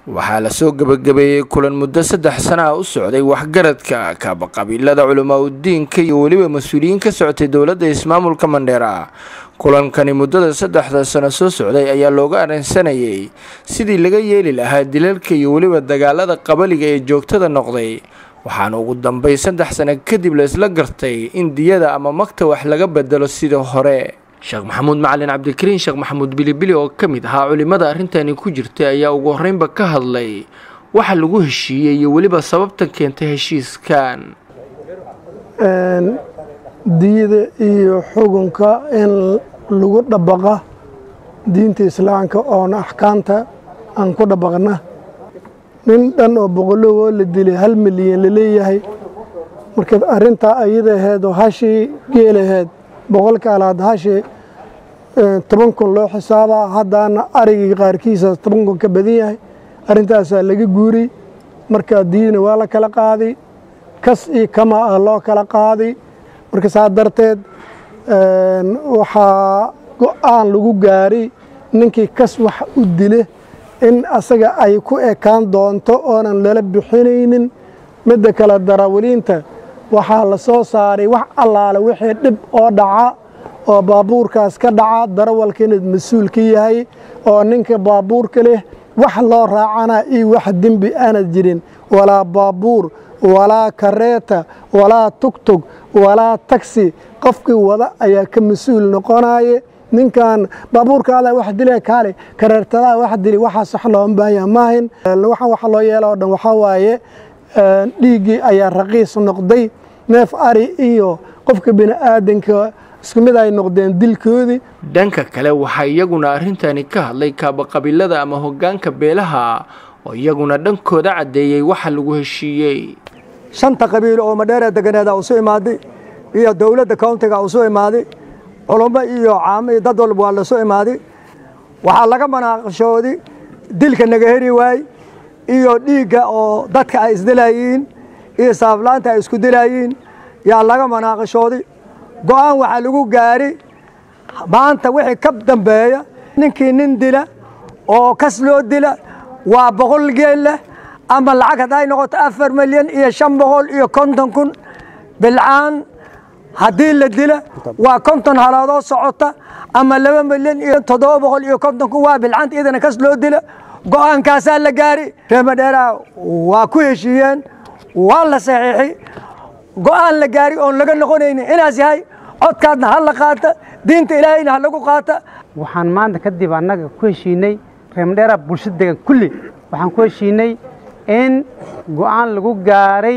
waxaa lasoo gebagabeeyey kulan muddo saddex sana ah u socday waxgaradka kaabaqabiilada culamaa udiinka iyo weliba mas-uuliyiin ka socotay dowladda ismaamulka mandheera kulankani muddada saddexda sano soo socday ayaa looga arrinsanayay sidii laga yeeli lahaa dilalka iyo weliba dagaalada qabaliga ee joogtada noqday waxaana ugu dambeyn saddex sano kadib la isla gartay in diyada ama magta wax laga bedelo sida hore sheekh maxamuud macalin cabdikariin sheekh maxamuud bilibili oo ka mid ahaa culimmada arrintani ku jirtay ayaa ugu horreynba ka hadlay waxa lagu heshiiyey iyo weliba sababta keentay heshiiskan diyada iyo xukunka in lagu dhabaqa diinta islaamka oona axkaamta aan ku dhabaqna nin dhan oo boqolowoo la dilay hal milyan laleeyahay marka arintaa ayada aheed oo hashii geelaheed boqolka alaad hashii toban kun loo xisaabaa haddaana arigii qaarkiisa toban kun ka badan yahay arrintaasaa laga guuriy marka diyadna waa la kala qaaday kas iyo kama ah loo kala qaaday marka saa darteed waxaa go-aan lagu gaaray ninkii kas wax u dile in asaga ay ku ekaan doonto oonan lala bixinaynin midda kale darawaliinta waxaa la soo saaray wax allaale wixii dhib oo dhaca oo baabuurkaas ka dhaca darawalka inaad mas-uul ka yahay oo ninka baabuurka leh wax loo raacana iyo wax dembi aanad jirin walaa baabuur walaa kareeta walaa tugtug walaa tagsi qofkii wada ayaa ka mas-uul noqonaye ninkan baabuurkaada wax dila kaale kareertadaa wax dili waxaas wax looma baahanya maahin waxaan waxa loo yeela o dhan waxaa waaye dhiiggii ayaa raqiis noqday neef ari iyo qofka bini aadanka isku mid ay noqdeen dilkoodii dhanka kale waxaa iyaguna arrintani ka hadlay kaabaqabiilada ama hoggaanka beelaha oo iyaguna dhankooda caddeeyey waxa lagu heshiiyey shanta qabiil oo madheera deganeeda usu imaaday iyo dowladda countiga usu imaaday culummo iyo caamo iyo dad walba waa lasu imaaday waxaa laga manaaqashooday dilka naga heri waay iyo dhiigga oo dadka ay isdilayiin iyo saaflaanta ay isku dilayiin yaa laga manaaqashooday go'aan waxaa lagu gaari maanta wixii ka dambeeya ninkii nin dila oo kas loo dila waa boqol geel leh ama lacag hadday noqoto afar milyan iyo shan boqol iyo konton kun bilcaan haddii la dila waa konton halaadoo socota ama laba milyan iyo toddoba boqol iyo konton kun waa bilcaanta iyadana kas loo dila go'aankaasaa la gaari reemadheeraa waa ku heshiiyeen waa la saxiixi go'aan la gaari oon laga noqonaynin inaas yahay codkaadna ha la qaata diinta ilaahayna ha lagu qaata waxaan maanta kadib annaga ku heshiinay reemadheeraa bulshada degan kulli waxaan ku heshiinay in go'aan lagu gaaray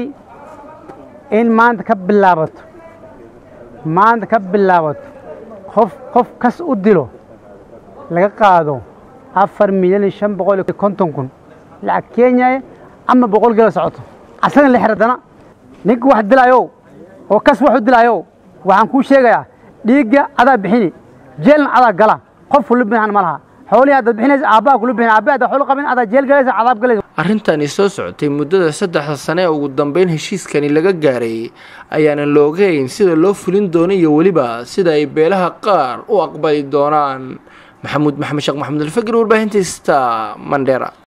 in maanta ka bilaabato maanta ka bilaabato qof qof kas u dilo laga qaado afar milyan iyo shan boqol iyo konton kun lacag kenya ama boqol geela socoto asagana la xiradana ninka wax dilaayow oo kas wax u dilaayow waxaan kuu sheegayaa dhiigga adaa bixini jeelna adaa gala qof kula bixin ma laha xoolihii haddaad bixinaysa aabbaha kula bixin aabbaha haddaad xoolo qabin adaa jeel galaysa cadaab galaysa arrintani soo socotay muddada saddexda sane ee ugu dambeyn heshiiskani laga gaaray ayaanan la ogeyn sida loo fulin doono iyo weliba sida ay beelaha qaar u aqbali doonaan maxamuud maxamed sheekh maxamed alfagir warbaahinta sta mandheera